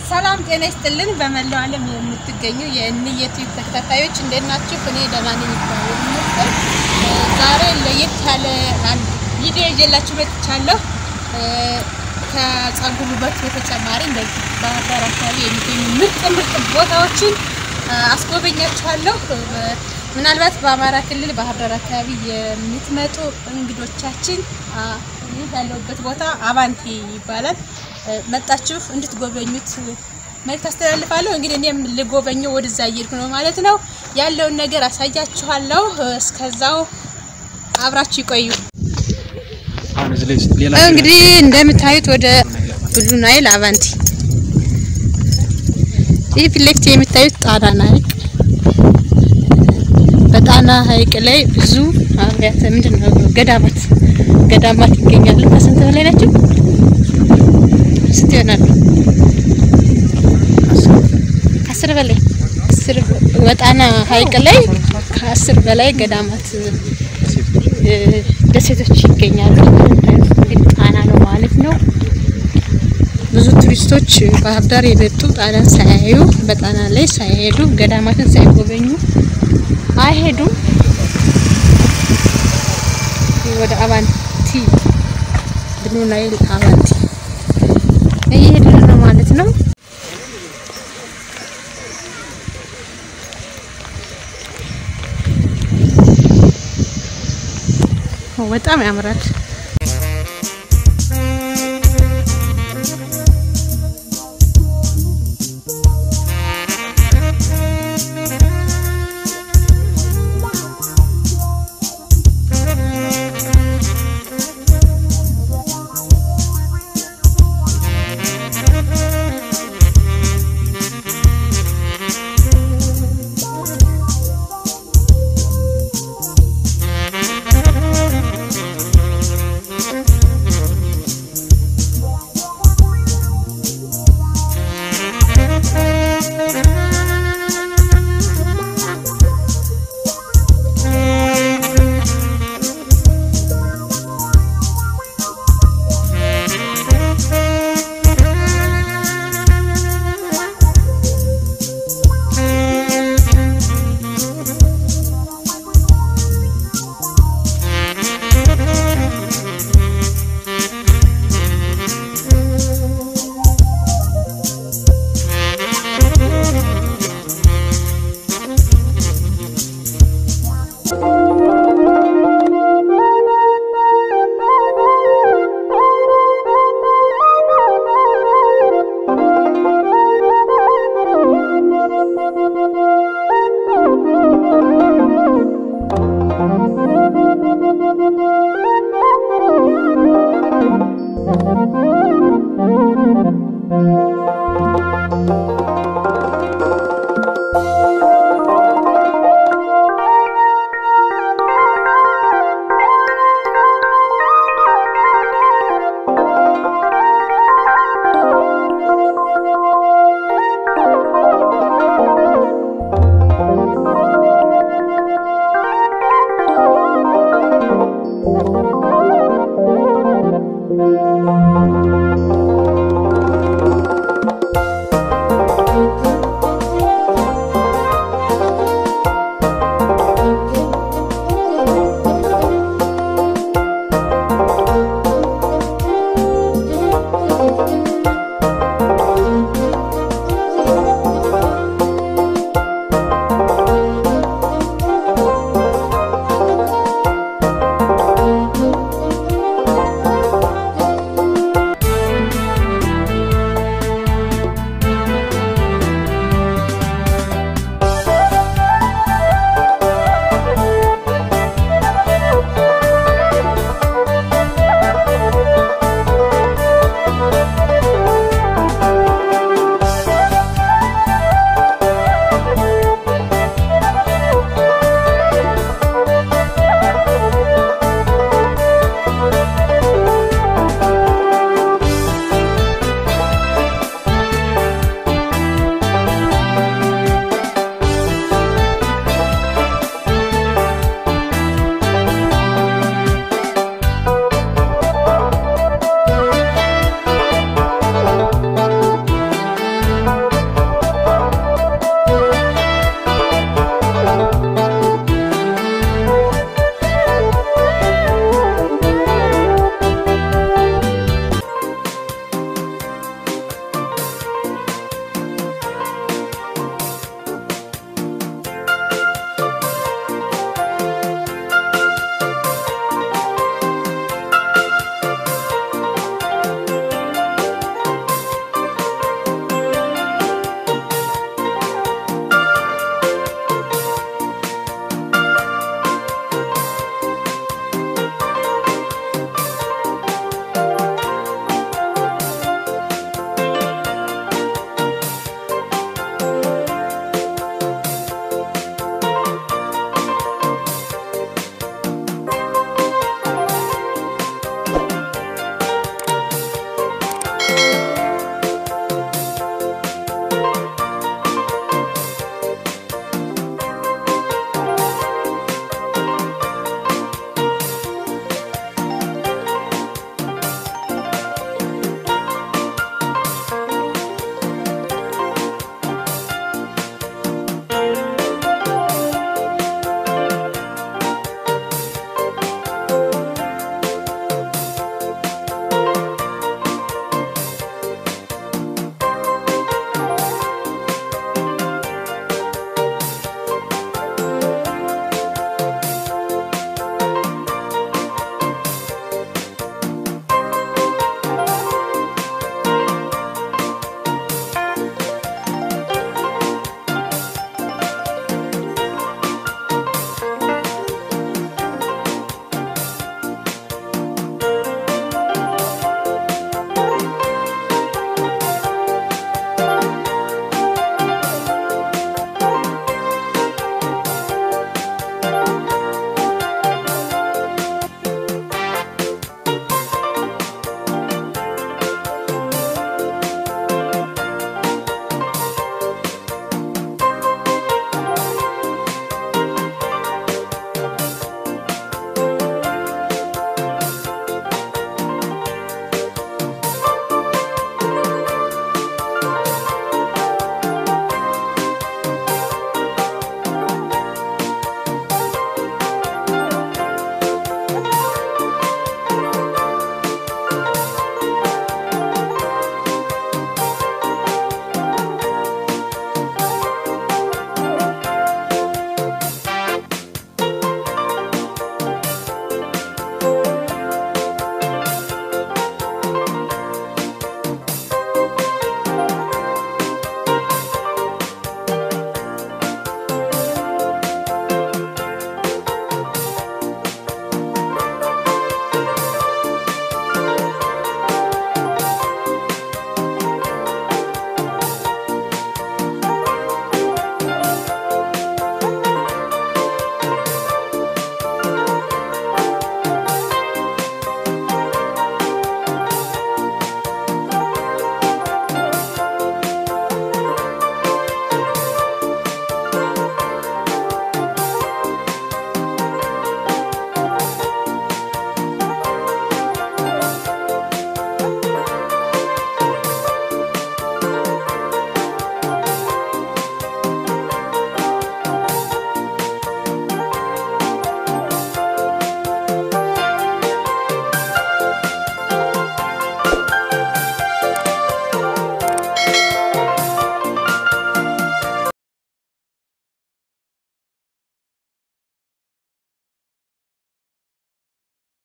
ሰላም ጤና ይስጥልን። በመላው ዓለም የምትገኙ የእንየቲዩብ ተከታታዮች እንዴት ናችሁ? እኔ ደህና ነኝ ይባላል። ዛሬ ለየት ያለ አንድ ቪዲዮ ይዤላችሁ መጥቻለሁ። ከጸጉር ውበት በተጨማሪ እንደዚህ ባህር ዳር አካባቢ የሚገኙ ምርጥ ምርጥ ቦታዎችን አስጎበኛችኋለሁ። ምናልባት በአማራ ክልል ባህር ዳር አካባቢ የምትመጡ እንግዶቻችን ይህ ያለሁበት ቦታ አባንቲ ይባላል። መጣችሁ እንድትጎበኙት መልዕክት አስተላልፋለሁ። እንግዲህ እኔም ልጎበኘው ወደዛ እየሄድኩ ነው ማለት ነው። ያለውን ነገር አሳያችኋለሁ። እስከዛው አብራችሁ ይቆዩ። እንግዲህ እንደምታዩት ወደ ብሉ ናይል አቫንቲ፣ ይህ ፊት ለፊት የምታዩት ጣና ሐይቅ። በጣና ሐይቅ ላይ ብዙ አብያተ ምንድን ነው ገዳማት ገዳማት ይገኛሉ። ከስንት በላይ ናቸው? ስንት ይሆናሉ? ከአስር በላይ አስር በጣና ሐይቅ ላይ ከአስር በላይ ገዳማት ደሴቶች ይገኛሉ። እንግዲህ ጣና ነው ማለት ነው። ብዙ ቱሪስቶች ባህር ዳር የመጡ ጣናን ሳያዩ በጣና ላይ ሳይሄዱ ገዳማትን ሳይጎበኙ አይሄዱም። ወደ አቫንቲ ብሉ ናይል አቫንቲ እየሄድን ነው ማለት ነው። በጣም ያምራል።